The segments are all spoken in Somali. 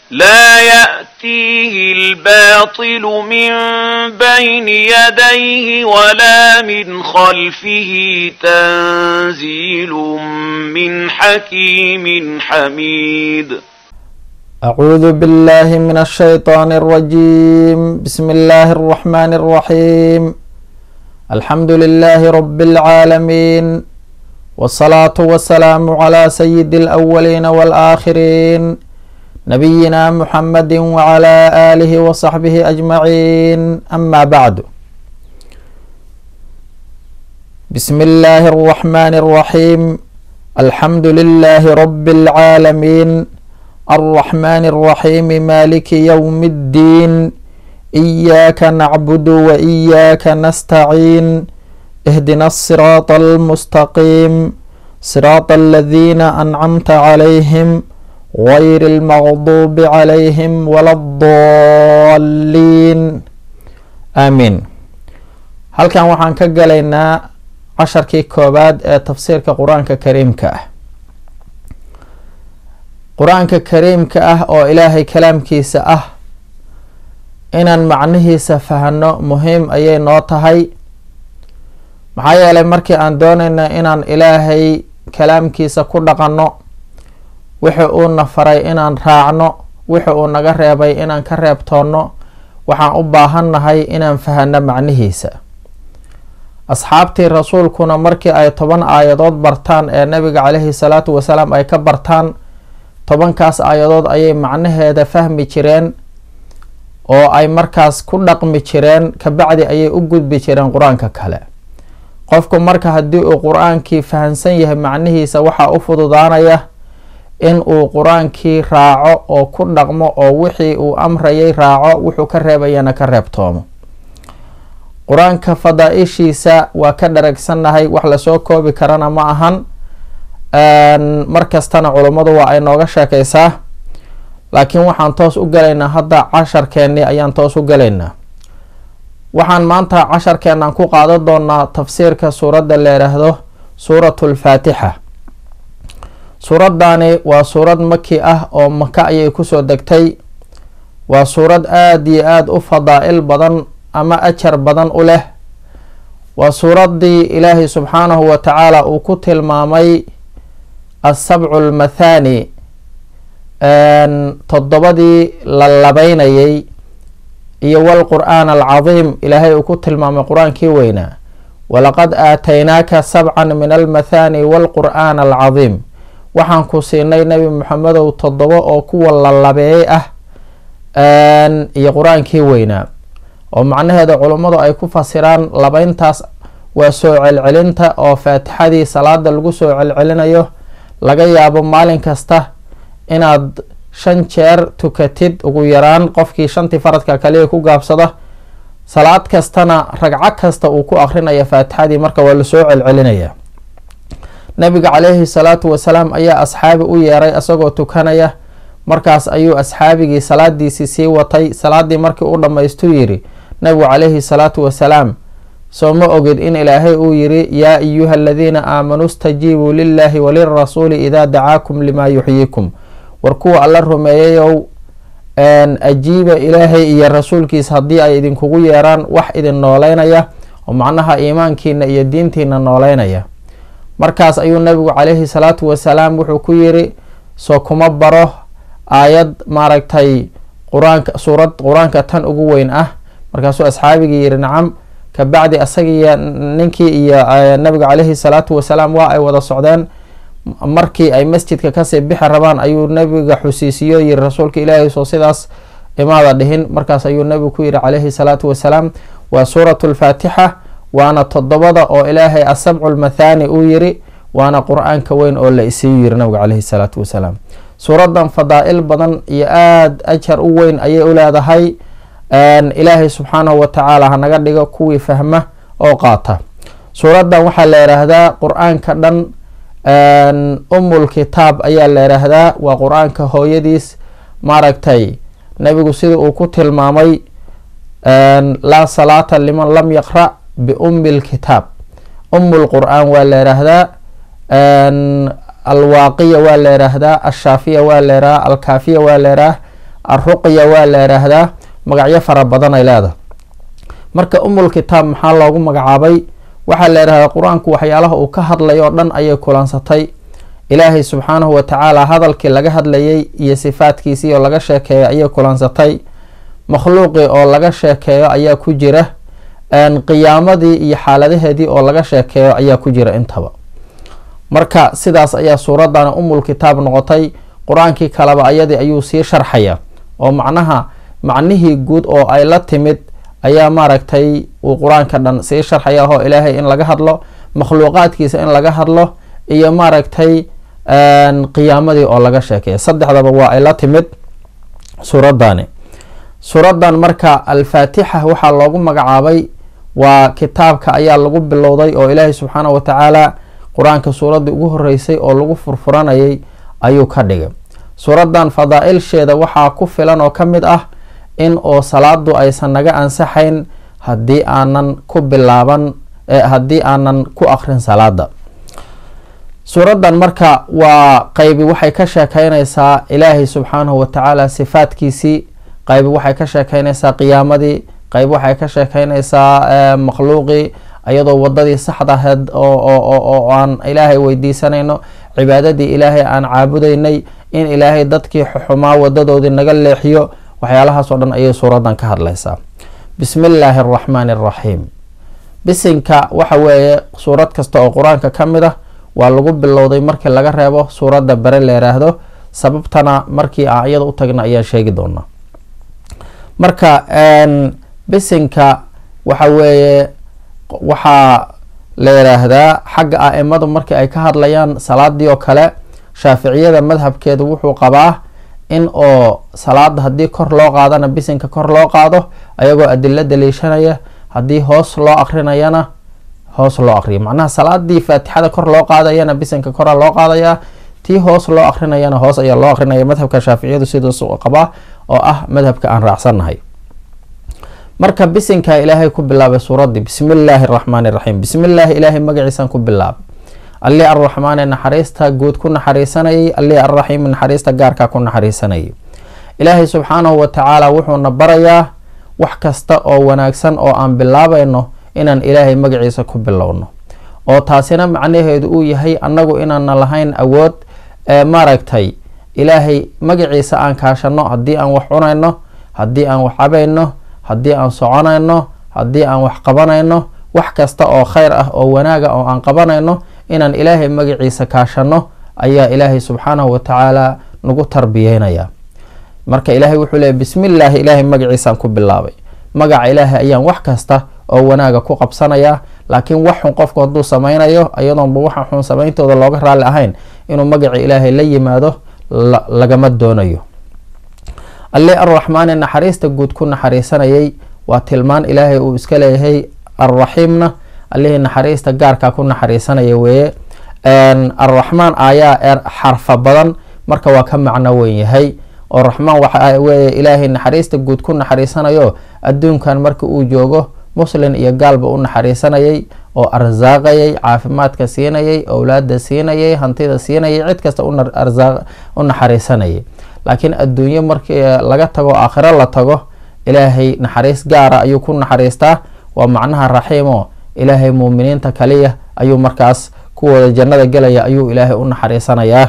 لا يأتيه الباطل من بين يديه ولا من خلفه تنزيل من حكيم حميد أعوذ بالله من الشيطان الرجيم بسم الله الرحمن الرحيم الحمد لله رب العالمين والصلاة والسلام على سيد الأولين والآخرين نبينا محمد وعلى آله وصحبه أجمعين أما بعد بسم الله الرحمن الرحيم الحمد لله رب العالمين الرحمن الرحيم مالك يوم الدين إياك نعبد وإياك نستعين اهدنا الصراط المستقيم صراط الذين أنعمت عليهم غير المغضوب عليهم ولا الضالين آمين halkan waxaan ka galaynaa casharkii koobaad ee tafsiirka qur-aanka kariimka ah qur-aanka kariimka ah oo ilaahay kalaamkiisa ah inaan macnihiisa fahno muhiim ayay noo tahay maxaa yeelay markii aan doonayna inaan ilaahay kalaamkiisa ku dhaqanno wixi uuna faray inaan raacno wixi uu naga reebay inaan ka reebtoonno waxaan u baahannahay inaan fahano macnihiisa asxaabtii rasuulkuna markii ay toban aayadood bartaan ee nabiga caleyhi salaatu wasalaam ay ka bartaan tobankaas aayadood ayay macnaheeda fahmi jireen oo ay markaas ku dhaqmi jireen kabacdi ayay u gudbi jireen qur-aanka kale qofku marka haddii uu qur-aankii fahamsan yahay macnihiisa waxaa u fududaanaya in uu qur-aankii raaco oo ku dhaqmo oo wixii uu amrayay raaco wuxuu ka reebayana ka reebtoomo qur-aanka fadaa-ishiisa waa ka dharagsannahay wax lasoo koobi karana ma ahan mar kastana culummadu waa ay nooga sheekaysaa laakiin waxaan toos u galaynaa hadda casharkeennii ayaan toos u galaynaa waxaan maanta casharkeennan ku qaadan doonaa tafsiirka suuradda la yidhaahdo suuratulfaatixa suuraddaani waa suurad maki ah oo maka ayay kusoo degtay waa suurad aada iyo aada u fadaa-il badan ama ajar badan u leh waa suuraddii ilaahay subxaanahu wa tacaala uu ku tilmaamay asabcu almathani toddobadii la labeynayay iyo walqur'aan alcadiim ilaahay uu ku tilmaamay qur-aankii weynaa walaqad aataynaaka sabcan min almathani walqur'aan alcadiim waxaan ku siinay nebi moxamedow toddobo oo kuwa la labeeyey ah iyo qur-aankii weynaa oo macnaheeda culummadu ay ku fasiraan labeyntaas waa soo celcelinta oo faatixadii salaada lagu soo celcelinayo laga yaabo maalin kasta inaad shan jeer tukatid ugu yaraan qofkii shantii faradka kaliya ku gaabsada salaad kastana ragco kasta uu ku akrinaya faatixadii marka waa lasoo celcelinaya nabiga caleyhi salaatu wasalaam ayaa asxaabi u yeeray isagoo tukanaya markaas ayuu asxaabigii salaadiisii sii watay salaadii markii u dhammaystu yiri nabigu caleyhi salaatu wasalaam soo ma ogid in ilaahay uu yiri yaa ayuha aladiina aamanuu stajiibuu lilaahi walirasuuli idaa dacaakum limaa yuxyiikum war kuwa alla rumeeyayow ajiiba ilaahay iyo rasuulkiisa haddii ay idinkugu yeeraan wax idin nooleynaya oo macnaha iimaankiina iyo diintiina nooleynaya markaas ayuu nabigu caleyhi salaatu wasalaam wuxuu ku yiri soo kuma baro aayad maaragtay qur-aanka suurad qur-aanka tan ugu weyn ah markaasuu asxaabigii yiri nacam kabacdi asagiiyo ninkii iyo nabiga caleyhi salaatu wasalaam waa ay wada socdeen markii ay masjidka kasii bixi rabaan ayuu nabiga xusiisiyo yiri rasuulka ilaahay soo sidaas imaada dhihin markaas ayuu nabigu ku yiri caleyhi salaatu wasalaam waa suuratu lfaatixa waana toddobada oo ilaahay asabcu lmathani uu yiri waana qur-aanka weyn oo la isiiyu yiri nabiga caleyhi salaatu wasalaam suuradan fadaa-il badan iyo aada ajar u weyn ayay u leedahay ilaahay subxaanahu wa tacaala hanaga dhigo kuwii fahma oo qaata suuraddan waxaa la yidhaahdaa qur-aanka dhan umul kitaab ayaa la yidhaahdaa waa qur-aanka hooyadiis maaragtay nebigu sida uu ku tilmaamay laa salaata liman lam yaqra' biummi lkitaab umu lqur'aan waa la yidhaahdaa alwaaqiya waa la yidhaahdaa alshaafiya waa la yidhaha alkaafiya waa la yidhaha alruqya waa la yidhaahdaa magacyo fara badan ay leedahay marka umul kitaab maxaa loogu magacaabay waxaa la yidhahdaa qur-aanku waxyaalaha uu ka hadlay oo dhan ayay kulansatay ilaahay subxaanahu wa tacaala hadalkii laga hadlayay iyo sifaadkiisii oo laga sheekeeyo ayay kulansatay makhluuqii oo laga sheekeeyo ayaa ku jira qiyaamadii iyo xaaladaheedii oo laga sheekeeyo ayaa ku jira intaba marka sidaas ayaa suuradana umul kitaab noqotay qur-aankii kaleba ayadii ayuu sii sharxaya oo macnaha macnihii guud oo ay la timid ayaa maaragtay uu qur-aanka dhan sii sharxaya oo ilaahay in laga hadlo makhluuqaadkiisa in laga hadlo iyo maaragtay qiyaamadii oo laga sheekeeya saddexdaba waa ay la timid suuradani suuradan marka alfaatixa waxaa loogu magacaabay waa kitaabka ayaa lagu bilowday oo ilaahay subxaanahu wa tacaala qur-aanka suuraddii ugu horeysay oo lagu furfuranayay ayuu ka dhigay suuradan fadaa-ilsheeda waxaa ku filan oo ka mid ah in oo salaadu aysan naga ansaxayn haddii aanan ku bilaaban haddii aanan ku akrin salaada suuradan marka waa qaybi waxay ka sheekeynaysaa ilaahay subxaanahu wa tacaala sifaadkiisii qaybi waxay ka sheekeynaysaa qiyaamadii qayb waxay ka sheekeynaysaa makhluuqii iyadoo wadadii saxda aheyd oo aan ilaahay weydiisanayno cibaadadii ilaahay aan caabudaynay in ilaahay dadkii xumaa wadadoodii naga leexiyo waxyaalahaas oo dhan ayay suuradan ka hadlaysaa bismi illaahi araxmaani araxiim bisinka waxa weeye suurad kasta oo qur-aanka ka mid ah waa lagu bilowday markii laga reebo suuradda bere la yiraahdo sababtana markii aan iyada u tagna ayaan sheegi doonaa marka bisinka waxa weeye waxaa la yiraahdaa xagga a-imadu markii ay ka hadlayaan salaadii oo kale shaaficiyada madhabkeedu wuxuu qabaa in oo salaada haddii kor loo qaadana bisinka kor loo qaado ayagoo adilo daliishanaya haddii hoos loo akrinayana hoos loo akriyo macnaha salaadii faatixada kor loo qaadayana bisinka kora loo qaadayaa tii hoos loo akrinayana hoos ayaa loo akrinaya madhabka shaaficiyadu sidaas qabaa oo ah madhabka aan raacsannahay marka bisinka ilaahay ku bilaabay suuradii bismi illaahi araxmaani iraxiim bismi illaahi ilaahay magaciisaan ku bilaabay allii arraxmaane naxariista guud ku naxariisanayay allii arraxiimi naxariista gaarkaa ku naxariisanayay ilaahay subxaanahu wa tacaala wuxuuna barayaa wax kasta oo wanaagsan oo aan bilaabayno inaan ilaahay magaciisa ku bilowno oo taasina macnaheedu uu yahay annagu inaana lahayn awood ee maaragtay ilaahay magaciisa aan kaashano haddii aan wax cunayno haddii aan wax cabayno haddii aan soconayno haddii aan wax qabanayno wax kasta oo kheyr ah oo wanaaga oo aan qabanayno inaan ilaahay magaciisa kaashano ayaa ilaahay subxaanahu wa tacaala nagu tarbiyeynaya marka ilaahay wuxuu leeyay bismi illaahi ilaahay magaciisaan ku bilaabay magaca ilaahay ayaan wax kasta oo wanaaga ku qabsanayaa laakiin wax xun qofku hadduu samaynayo iyadoonba waxa xun samayntooda looga raalli ahayn inuu magaca ilaahay la yimaado lagama doonayo alli arraxmaani naxariista guud ku naxariisanayay waa tilmaan ilaahay uu iska leeyahay arraxiimna allihii naxariista gaarkaa ku naxariisanaya weeye arraxmaan ayaa xarfa badan marka waa ka macno weyn yahay oo raxmaan waxa weeye ilaahay naxariista guud ku naxariisanayo adduunkan marka uu joogo muslin iyo gaalba u naxariisanayay oo arsaaqayay caafimaadka siinayay owlaada siinayay hantida siinayay cid kasta u naxariisanayay laakiin adduunyo markii laga tago aakhiro la tago ilaahay naxariis gaara ayuu ku naxariistaa waa macnaha raxiimo ilaahay muuminiinta kaliya ayuu markaas kuwooda jannada gelaya ayuu ilaahay u naxariisanayaa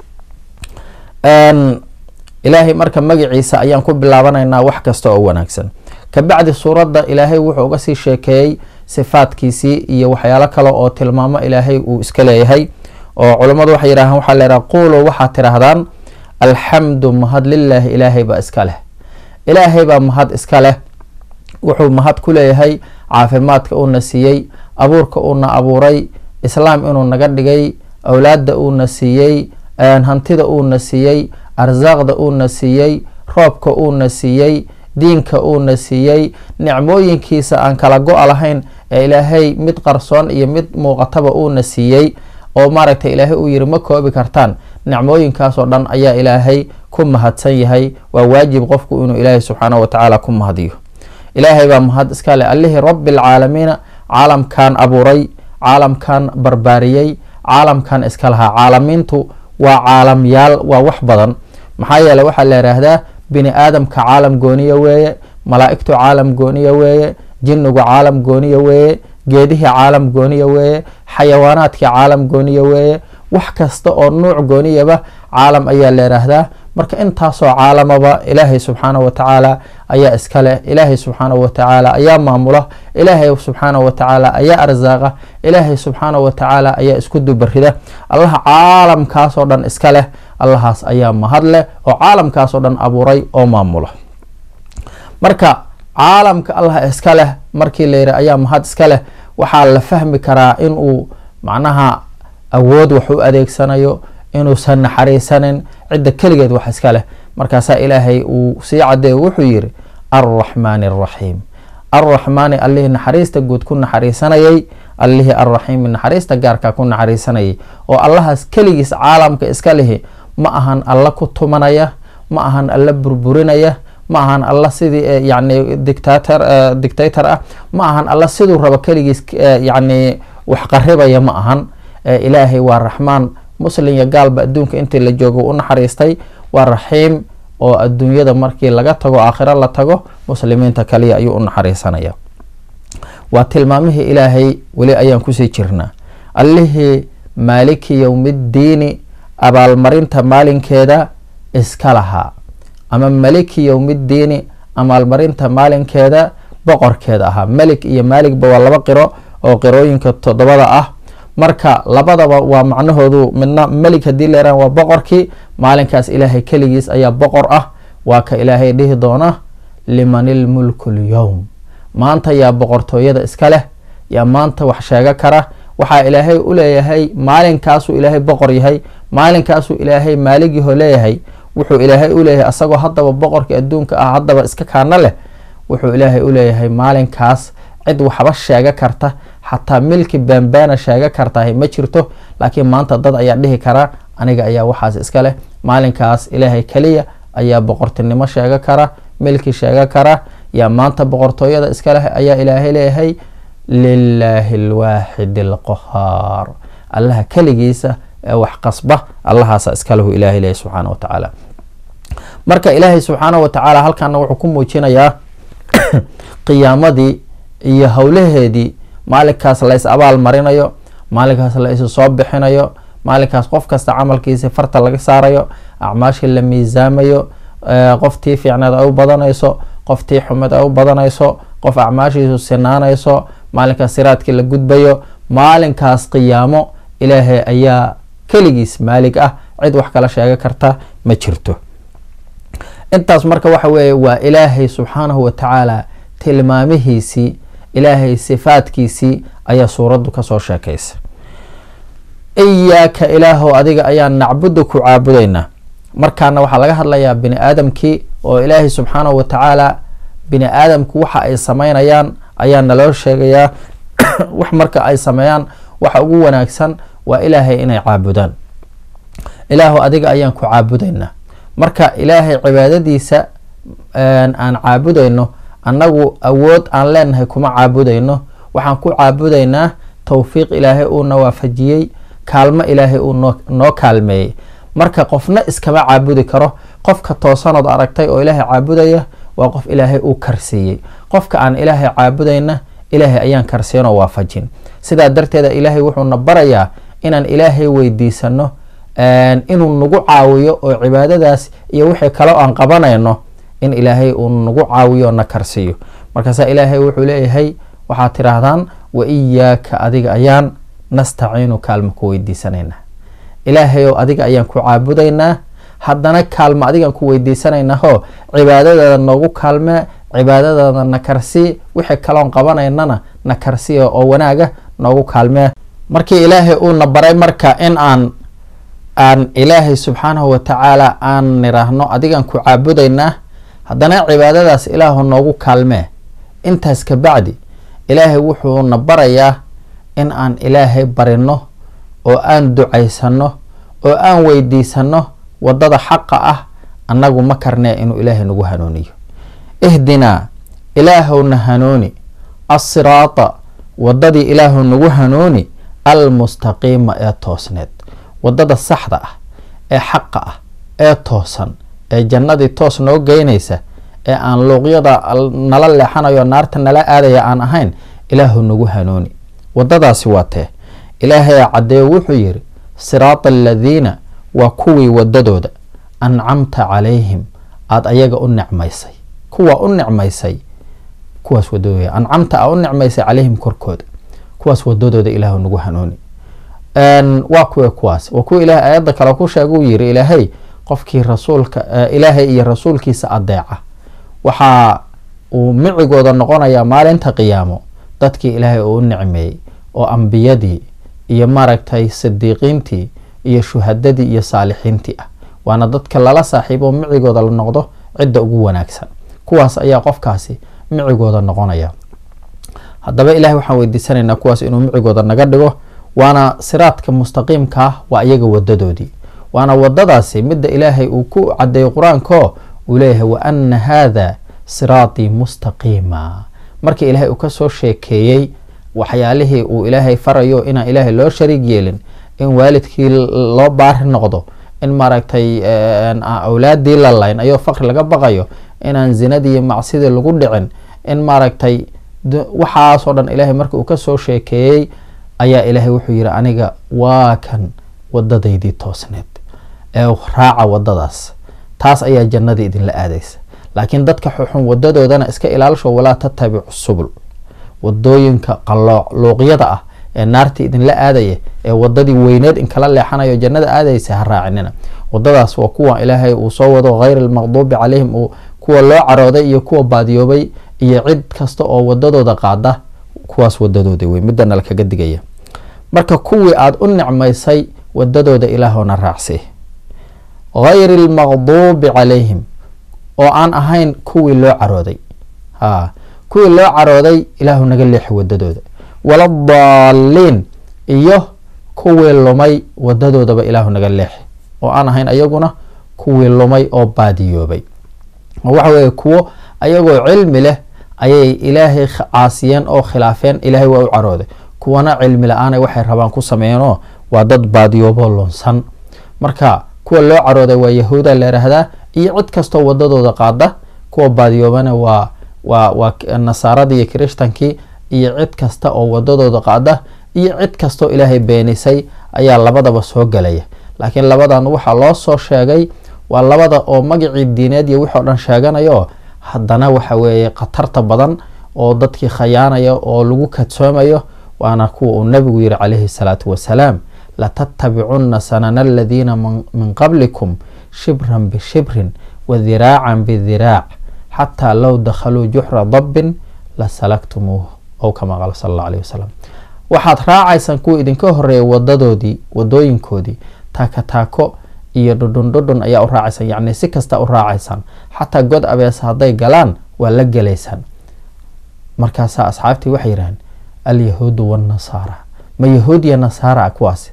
ilaahay marka magaciisa ayaan ku bilaabanaynaa wax kasta oo wanaagsan kabacdi suuradda ilaahay wuxuu uga sii sheekeeyey sifaadkiisii iyo waxyaalo kale oo tilmaamo ilaahay uu iska leeyahay oo culammadu waxay yidhahaan waxaa la yidhaha quuluu waxaad tidhaahdaan alxamdu mahad lilaahi ilaahay baa iska leh ilaahay baa mahad iska leh wuxuu mahad ku leeyahay caafimaadka uuna siiyey abuurka uuna abuuray islaam inuu naga dhigay awlaadda uuna siiyey hantida uuna siiyey arsaaqda uuna siiyey roobka uuna siiyey diinka uuna siiyey nicmooyinkiisa aan kala go-a lahayn ee ilaahay mid qarsoon iyo mid muuqataba uuna siiyey oo maaragtay ilaahay uu yiri ma koobi kartaan nicmooyinkaasoo dhan ayaa ilaahay ku mahadsan yahay waa waajib qofku inuu ilaahay subxaanahu watacaala ku mahadiyo ilaahay baa mahad iska leh allihii rabbi alcaalamiina caalamkan abuuray caalamkan barbaariyey caalamkan iska lahaa caalamiintu waa caalamyaal waa wax badan maxaa yeele waxaa la yidhaahdaa bini aadamka caalam gooniya weeye malaa'igtu caalam gooniya weeye jinnigu caalam gooniya weeye geedihii caalam gooniya weeye xayawaanaadkii caalam gooniya weeye wax kasta oo nuuc gooniyaba caalam ayaa la yidhaahdaa marka intaasoo caalamaba ilaahay subxaanahu wa tacaala ayaa iska leh ilaahay subxaanahu wa tacaala ayaa maamula ilaahay subxaanahu wa tacaala ayaa arsaaqa ilaahay subxaanahu wa tacaala ayaa isku dubarida allaha caalamkaasoo dhan iska leh allahaas ayaa mahad leh oo caalamkaasoo dhan abuuray oo maamula marka caalamka allah iska leh markii la yidhi ayaa mahad iska leh waxaa la fahmi karaa inuu macnaha awood wax u adeegsanayo inuusan naxariisanin cidda keligeed wax iska leh markaasaa ilaahay uu sii cadeeyo wuxuu yidhi alraxmaani araxiim alraxmaani allihii naxariista guud ku naxariisanayay allihii alraxiimi naxariista gaarkaa ku naxariisanayay oo allahaas keligiis caalamka iska lihi ma ahan alla ku tumanaya ma ahan alla burburinaya ma ahan alla sidii yani dictator dictator ah ma ahan alla siduu rabo keligiis yani wax qaribaya ma ahan ilaahay waa raxmaan muslim iyo gaalba adduunka intii la joogo u naxariistay waa raxiim oo adduunyada markii laga tago aakhiro la tago muslimiinta kaliya ayuu u naxariisanaya waa tilmaamihii ilaahay weli ayaan kusii jirnaa allihii maaliki yowmiddiini abaalmarinta maalinkeeda iska lahaa ama maliki yowmiddiini abaalmarinta maalinkeeda boqorkeeda ahaa melik iyo maaligba waa laba qiro oo qirooyinka toddobada ah marka labadaba waa macnahoodu midna melik haddii leeraan waa boqorkii maalinkaas ilaahay keligiis ayaa boqor ah waa ka ilaahay dhihi doona liman ilmulku lyowm maanta yaa boqortooyada iska leh yaa maanta wax sheego kara waxaa ilaahay u leeyahay maalinkaasuu ilaahay boqor yahay maalinkaasuu ilaahay maaligyaho leeyahay wuxuu ilaahay u leeyahay asagoo haddaba boqorkii adduunka ah haddaba iska kaana leh wuxuu ilaahay u leeyahay maalinkaas cid waxba sheega karta xataa milki baanbaana sheega kartahay ma jirto laakiin maanta dad ayaa dhihi kara aniga ayaa waxaas iska leh maalinkaas ilaahay keliya ayaa boqortinimo sheega kara milki sheega kara yaa maanta boqortooyada iska leh ayaa ilaahay leeyahay lilaahi alwaaxid alqahaar allaha keligiisa ee wax qasba allahaasa iskalahu ilahay leeyahy subxaana wa tacaala marka ilaahay subxaana wa tacaala halkaana wuxuu ku muujinayaa qiyaamadii iyo howlaheedii maalinkaas la is abaal marinayo maalinkaas la isu soo bixinayo maalinkaas qof kasta camalkiisi farta laga saarayo acmaashii la miisaamayo qoftii fiicneed ay u badanayso qoftii xumed ay u badanayso qof acmaashiisu sinaanayso maalinkaas siraadkii la gudbayo maalinkaas qiyaamo ilaahay ayaa keligiis maalig ah cid wax kala sheega karta ma jirto intaas marka waxa weeye waa ilaahay subxaanahu wa tacaala tilmaamihiisii ilaahay sifaadkiisii ayaa suuraddu kasoo sheekaysa iyaaka ilaahow adiga ayaan nacbudu ku caabudaynaa markaana waxaa laga hadlayaa bini aadamkii oo ilaahay subxaanahu wa tacaala bini aadamku waxa ay sameynayaan ayaa naloo sheegayaa wax marka ay sameeyaan waxa ugu wanaagsan waa ilaahay inay caabudaan ilaahow adiga ayaan ku caabudaynaa marka ilaahay cibaadadiisa aan caabudayno annagu awood aan leenahay kuma caabudayno waxaan ku caabudaynaa towfiiq ilaahay uuna waafajiyey kaalmo ilaahay uu noo kaalmeeyey marka qofna iskama caabudi karo qofka toosanood aragtay oo ilaahay caabudaya waa qof ilaahay uu karsiiyey qofka aan ilaahay caabudayna ilaahay ayaan karsiinoo waafajin sidaa darteeda ilaahay wuxuuna barayaa inaan ilaahay weydiisano inuu nagu caawiyo oo cibaadadaas iyo wixii kale aan qabanayno in ilaahay uu nagu caawiyo na karsiiyo markaasaa ilaahay wuxuu leeyahay waxaad tidhaahdaan wa iyaaka adiga ayaan nastaciinu kaalmo ku weydiisanaynaa ilaahayow adiga ayaan ku caabudaynaa haddana kaalmo adigaan ku weydiisanaynaho cibaadadaada noogu kaalmee cibaadadaada na karsii wixii kaloon qabanaynana na karsiya oo wanaaga noogu kaalmee markii ilaahay uuna baray marka in aan aan ilaahay subxaanahu wa tacaala aan niraahno adigaan ku caabudaynaa haddana cibaadadaas ilaahu noogu kaalmee intaas ka bacdi ilaahay wuxuuna barayaa in aan ilaahay barino oo aan ducaysano oo aan weydiisano waddada xaqa ah annagu ma karnee inuu ilaahay nagu hanuuniyo ihdinaa ilaahowna hanuuni assiraata waddadii ilaahu nagu hanuuni almustaqiima ee toosneed waddada saxda ah ee xaqa ah ee toosan ee jannadii toos noo geynaysa ee aan luuqyada nala leexanayo naarta nala aadaya aan ahayn ilaahu nagu hanuuni wadadaasi waa tee ilaahay caddeeyo wuxuu yidhi siraata aladiina waa kuwii wadadooda ancamta calayhim aada ayaga u nicmaysay kuwa u nicmaysay kuwaas wadadooda ancamta a u nicmaysay calayhim korkooda kuwaas wadadooda ilaahu nagu hanuuni waa kuwe kuwaas waa kuwa ilahay aayadda kale ku sheega uu yidhi ilaahay qofkii rasuulka ilaahay iyo rasuulkiisa adeeca waxaa uu micigooda noqonayaa maalinta qiyaamo dadkii ilaahay uu u nicmeeyey oo ambiyadii iyo maaragtay sidiiqiintii iyo shuhadadii iyo saalixiintii ah waana dadka lala saaxiibo micigooda la noqdo cidda ugu wanaagsan kuwaas ayaa qofkaasi micigooda noqonaya haddaba ilahay waxaan weydiisanaynaa kuwaas inuu micigooda naga dhigo waana siraadka mustaqiimka ah waa iyaga wadadoodii waana wadadaasi midda ilaahay uu ku cadeeyey qur-aanko uu leeyahay wa ana haada siraatii mustaqiima markii ilaahay uu kasoo sheekeeyey waxyaalihii uu ilaahay farayo inaan ilaahay loo shariig yeelin in waalidkii loo baari noqdo in maaragtay awlaadii la layn ayoo faqri laga baqayo inaan zinadii macsidii lagu dhicin in maaragtay waxaasoo dhan ilaahay marka uu kasoo sheekeeyey ayaa ilaahay wuxuu yidhi aniga waa kan wadadaydii toosneed ee raaca wadadaas taas ayaa jannadii idinla aadaysa laakiin dadka xuxun wadadoodana iska ilaalisho walaa tatabicu subul wadooyinka qalooc luuqyada ah ee naartii idinla aadaya ee wadadii weyneed inkala leexanayo jannada aadaysa ha raacinina wadadaas waa kuwa ilaahay uu soo wado hayr almaqduubi calayhim uu kuwa loo carooday iyo kuwa baadiyoobay iyo cid kasta oo wadadooda qaada kuwaas wadadooda wey midana lakaga digaya marka kuwii aada u nicmaysay wadadooda ilaahona raacsii hayri almaqduubi calayhim oo aan ahayn kuwii loo carooday ha kuwii loo carooday ilaahu naga leexi wadadooda waladaalliin iyo kuwii lumay wadadoodaba ilaahu naga leexi oo aan ahayn ayaguna kuwii lumay oo baadiyoobay oo waxa weeye kuwo ayagoo cilmi leh ayay ilaahay caasiyeen oo khilaafeen ilaahay waa u carooday kuwana cilmi la-aanay waxay rabaan ku sameeyeenoo waa dad baadiyooboo lunsan marka kuwa loo carooday waa yahuuda la yidhaahdaa iyo cid kastoo wadadooda qaada kuwa baadiyoobana waa waa waa nasaaradii iyo kirishtankii iyo cid kasta oo wadadooda qaada iyo cid kastoo ilaahay beenisay ayaa labadaba soo gelaya laakiin labadan waxaa loo soo sheegay waa labada oo magacii diineed iyo wixii o dhan sheeganayo haddana waxa weeye khatarta badan oo dadkii khayaanaya oo lagu kadsoomayo waana kuwa uu nabigu yihi calayhi salaatu wasalaam latattabicunna sanana aladiina min qablikum shibran bishibrin wadiraacan bidiraac xataa low dakhaluu juxra dabbin la salaktumuuh ow kama qaala sala alla alayh wasalam waxaad raacaysaan kuwa idinka horeeya wadadoodii wadooyinkoodii taaka taako iyo dhudhun dhudhun ayaa u raacaysaan yacni si kasta u raacaysaan xataa god abeesa hadday galaan waa la gelaysaan markaasaa asxaabtii waxay yidhahdeen alyahuudu waannasaara ma yahuud iyo nasaara kuwaasi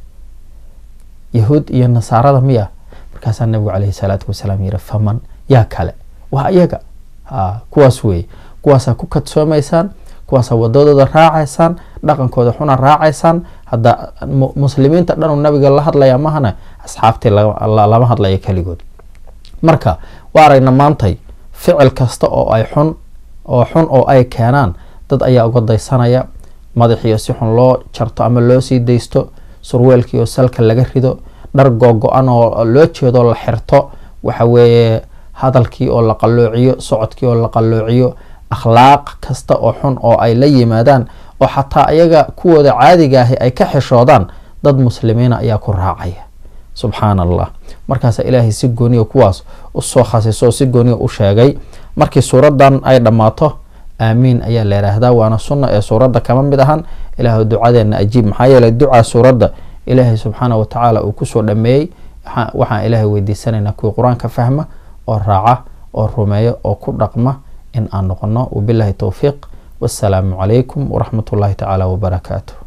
yahuud iyo nasaarada miya markaasaa nabigu caleyhi salaatu wasalaam yihi faman yaa kale waa iyaga ha kuwaas weeye kuwaasaa ku kadsoomaysaan kuwaasaa wadadooda raacaysaan dhaqankooda xuna raacaysaan hadda muslimiinta dhanuu nabiga la hadlaya mahana asxaabtii lama hadlaya keligood marka waa aragna maantay ficil kasta oo ay xun oo xun oo ay keenaan dad ayaa uga daysanaya madaxiio si xun loo jarto ama loo sii daysto surweelkiioo salka laga rido dhar googo-an oo loo jeedo la xirto waxa weeye hadalkii oo la qalloociyo socodkii oo la qalloociyo akhlaaq kasta oo xun oo ay la yimaadaan oo xataa ayaga kuwooda caadiga ahi ay ka xishoodaan dad muslimiina ayaa ku raacaya subxaan allah markaasa ilaahay si gooniya kuwaas usoo khasiso oo si gooniya u sheegay markii suuradan ay dhammaato aamiin ayaa la yidhaahdaa waana sunna ee suuradda kama mid ahan ilaahu ducadeena ajiib maxaa yeelay ducaa suuradda ilaahay subxaana wa tacaala uu kusoo dhameeyey waxaan ilaahay weydiisanaynaa kuwii qur-aanka fahma oo raaca oo rumeeya oo ku dhaqma in aan noqono wabilahi towfiiq wassalaamu calaykum waraxmat ullahi tacaala wabarakaatu